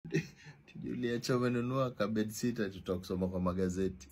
Juliacha umenunua ka bedsitter tutakusoma kwa magazeti.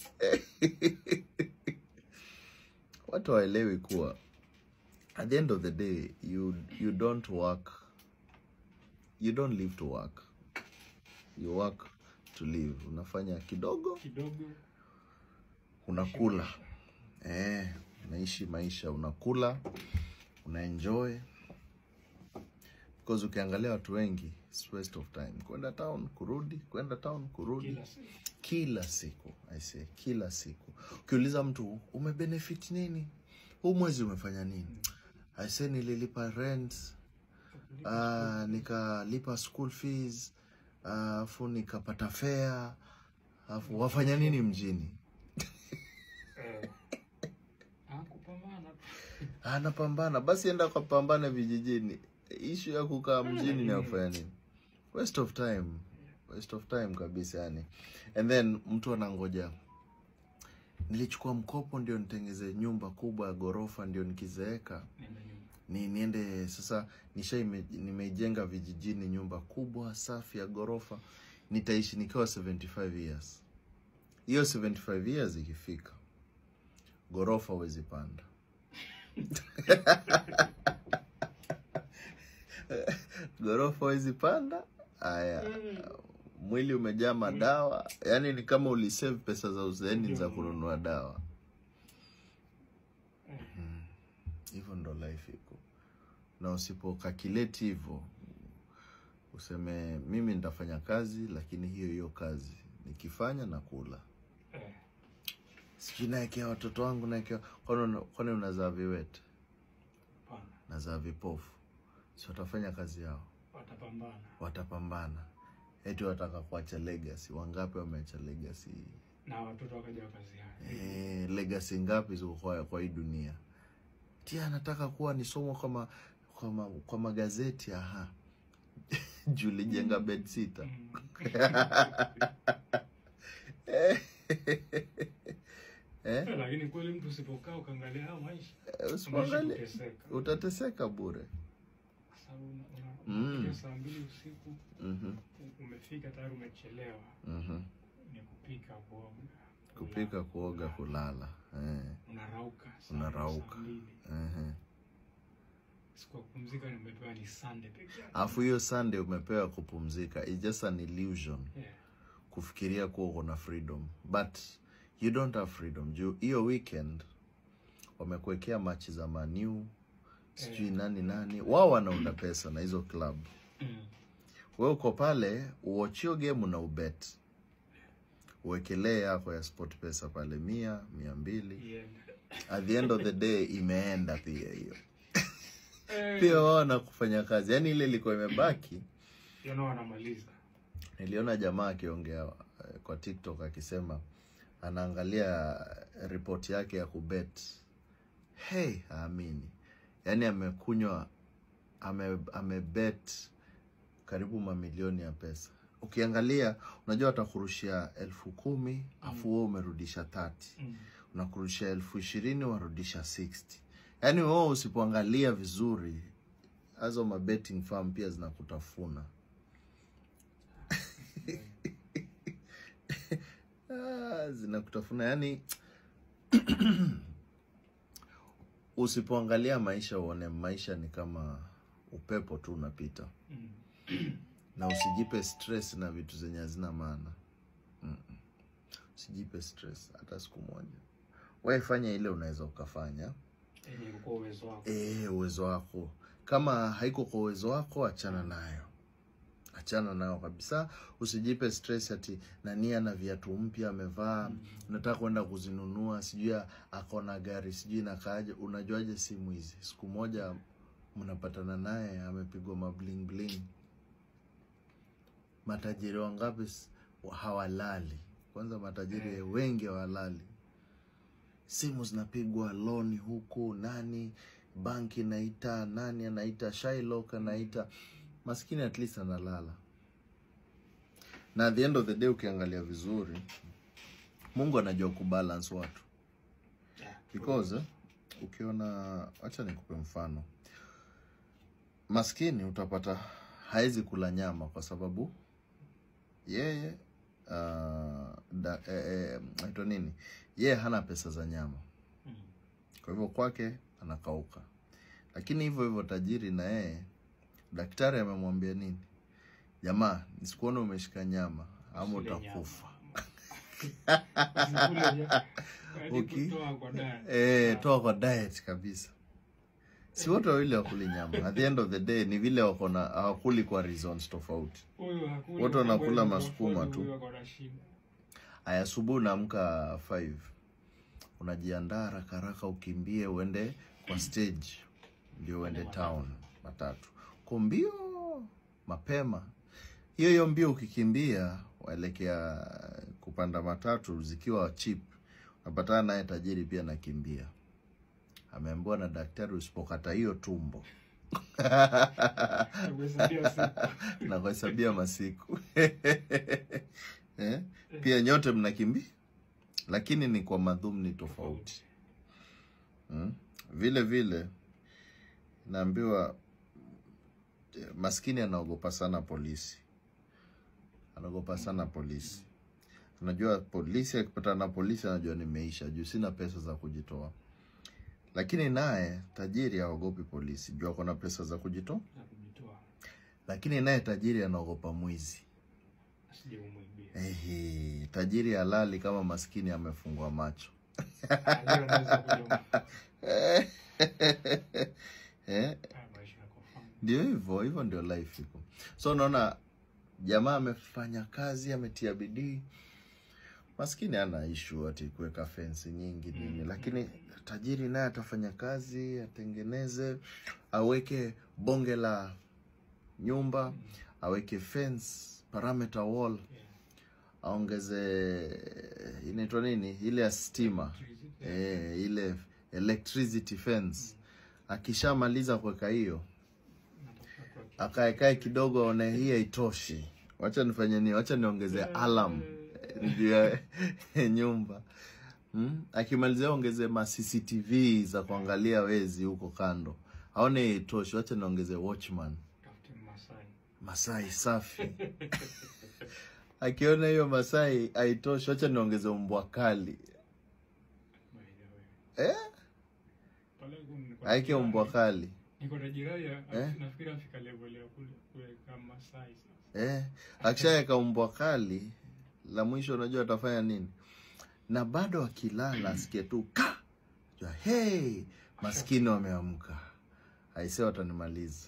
Watu waelewi kuwa at the end of the day you you don't work you don't live to work. You work to live. Unafanya kidogo kidogo unakula eh, unaishi maisha, unakula unaenjoy, because ukiangalia watu wengi it's waste of time, kwenda town kurudi, kwenda town kurudi, kila siku kila siku I say, kila siku. Ukiuliza mtu umebenefit nini huu mwezi, umefanya nini? I say nililipa rent, uh, nikalipa school fees, alafu nikapata fare, alafu wafanya nini mjini? eh, ah, kupambana tu. anapambana basi enda kapambane vijijini ishu ya kukaa mjini na kufanya nini waste of time waste of time kabisa yani and then mtu anangoja nilichukua mkopo ndio nitengeze nyumba kubwa ya ghorofa ndio nikizeeka Nenda nyuma. ni niende sasa nisha ime- nimeijenga vijijini nyumba kubwa safi ya ghorofa nitaishi nikiwa 75 years hiyo 75 years ikifika ghorofa huwezi panda ghorofa huwezi panda haya mwili umejaa madawa yaani ni kama ulisave pesa za uzeeni za kununua dawa Mhm. hivyo ndo life iko na usipokakileti hivyo useme mimi nitafanya kazi lakini hiyo hiyo kazi nikifanya na kula Eh, sijui naekea watoto wangu naekea kwani una- kwani unazaa viwete hapana. nazaa vipofu si watafanya kazi yao watapambana watapambana eti wataka kuacha legacy wangapi wameacha legacy na watoto wakaja wakaziana eh, legacy ngapi ziko kwa, kwa hii dunia tia anataka kuwa nisomwa kwa, ma, kwa, ma, kwa magazeti aha juu lijenga bedsitter eh, Eh, lakini kweli mtu usipokaa ukaangalia haya maisha unaishi usipoangalia kuteseka. utateseka bure Kwa sababu una- una- Mm. unakuja saa mbili usiku Mhm, umefika tayari umechelewa mhm. ni kupika kuoga kupika kuoga kulala eh, unarauka saa- Unarauka. saa mbili. ehe. siku ya kupumzika nimepewa ni Sunday peke yake alafu hiyo sunday umepewa kupumzika It's just an illusion yeah. kufikiria kuwa uko na freedom but you don't have freedom juu hiyo weekend wamekuwekea machi za maniu sijui nani nani wao wanaunda pesa na hizo club mm. we uko pale uochio game na ubet uwekelee yako ya sport pesa pale mia mia mbili yeah. at the end of the day imeenda pia hiyo Eh, pia wao na kufanya kazi yaani ile ilikuwa imebaki you know, wanamaliza niliona jamaa akiongea eh, kwa tiktok akisema anaangalia ripoti yake ya kubet hey aamini yaani amekunywa ame, amebet karibu mamilioni ya pesa ukiangalia unajua watakurushia elfu kumi afu wewe umerudisha 30 mm. unakurushia elfu ishirini warudisha 60 yaani wewe usipoangalia vizuri hazo mabetting farm pia zinakutafuna Ah, zinakutafuna yani usipoangalia maisha uone maisha ni kama upepo tu unapita Mm. na usijipe stress na vitu zenye hazina maana Mm-mm. usijipe stress hata siku moja wewe fanya ile unaweza ukafanya yenye kwa uwezo wako e, uwezo wako kama haiko kwa uwezo wako achana nayo achana nayo kabisa usijipe stress ati nani ana viatu mpya amevaa unataka kwenda kuzinunua sijui ako na gari sijui nakaaje unajuaje simu hizi siku moja mnapatana naye amepigwa mabling bling matajiri wangapi s- hawalali kwanza matajiri wengi hawalali simu zinapigwa loni huku nani banki inaita nani anaita Shylock anaita maskini at least analala na at the end of the day ukiangalia vizuri mungu anajua kubalance watu Yeah. because eh, ukiona acha nikupe mfano maskini utapata hawezi kula nyama kwa sababu yeye uh, da, eh, eh, aitwa nini yeye hana pesa za nyama Mm. kwa hivyo kwake anakauka lakini hivyo hivyo tajiri na yeye daktari amemwambia nini jamaa nisikuone umeshika nyama ama Usile utakufa nyama. Usikule nyama. Yaani Uki- kutoa kwa diet. Eh, toa kwa diet kabisa si wote wawili wakuli nyama at the end of the day ni vile wako na hawakuli kwa reasons tofauti Huyu hakuli Wote wanakula kwa masukuma kweli, tu. huyu ako na shida. aya asubuhi unaamka 5 unajiandaa haraka haraka ukimbie uende kwa stage ndio uende town matatu ko mbio mapema hiyo hiyo mbio ukikimbia waelekea kupanda matatu zikiwa cheap unapatana naye tajiri pia nakimbia ameambiwa na daktari usipokata hiyo tumbo Nakuhesabia siku. na kuhesabia masiku eh? pia nyote mnakimbia lakini ni kwa madhumni tofauti mm? vile vile naambiwa eh, maskini anaogopa sana polisi anaogopa sana polisi unajua polisi akipatana na polisi anajua nimeisha juu sina pesa za kujitoa lakini naye tajiri haogopi polisi juu ako na pesa za kujitoa Na kujitoa. lakini naye tajiri anaogopa mwizi Asije umwibie. Ehe, tajiri halali kama maskini amefungwa macho Ah, leo anaweza kuja eh, Ah, maisha yako fine. ndio hivyo hivyo ndio life iko so unaona jamaa amefanya kazi ametia bidii maskini ana ishu ati kuweka fensi nyingi nini Mm, lakini tajiri naye atafanya kazi atengeneze aweke bonge la nyumba aweke fence parameter wall Yeah. aongeze inaitwa nini ile ya stima eh, ile electricity fence akishamaliza kuweka hiyo Natafuta tu aki- akaekae kidogo aone hii haitoshi wacha nifanye nini wacha niongeze alarm eh, juu ya nyumba hmm? akimalizia ongeze ma cctv za kuangalia wezi huko kando aone hii haitoshi wacha niongeze watchman Tafute Masai. masai safi akiona hiyo masai haitoshi wacha niongeze mbwa kali By the way. eh? Pale huko niko na aeke jirani- mbwa kali Niko na jirani ya- Eh? nafikiri afika level ya kule kuweka Masai sasa. eh? akishaweka mbwa kali la mwisho unajua atafanya nini na bado akilala asikie tu ka jua hey maskini wameamka aise watanimaliza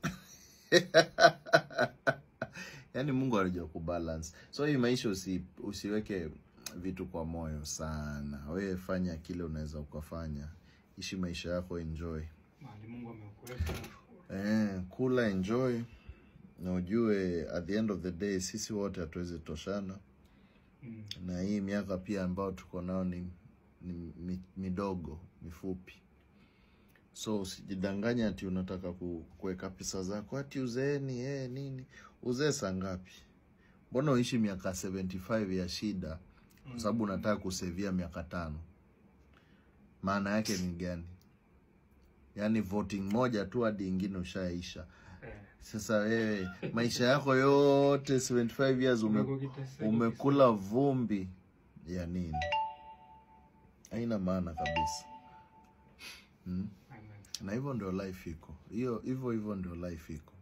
yaani mungu anajua kubalance so hii maisha usi, usiweke vitu kwa moyo sana wewe fanya kile unaweza ukafanya ishi maisha yako enjoy Mahali Mungu amekuweka. Eh, kula enjoy na ujue at the end of the day sisi wote hatuwezi toshana Mm. na hii miaka pia ambayo tuko nao ni, ni mi- midogo mifupi so usijidanganye ati unataka ku- kuweka pesa zako ati uzeeni eh, nini uzee saa ngapi mbona uishi miaka 75 ya shida kwa sababu unataka kusevia miaka tano maana yake ni gani yaani voting moja tu hadi ingine ushaisha Eh. sasa wewe maisha yako yote 75 years ume, Umekuwa ukiteseka, umekula vumbi ya nini haina maana kabisa hmm? Amen. na hivyo ndio life iko hiyo hivyo hivyo ndio life iko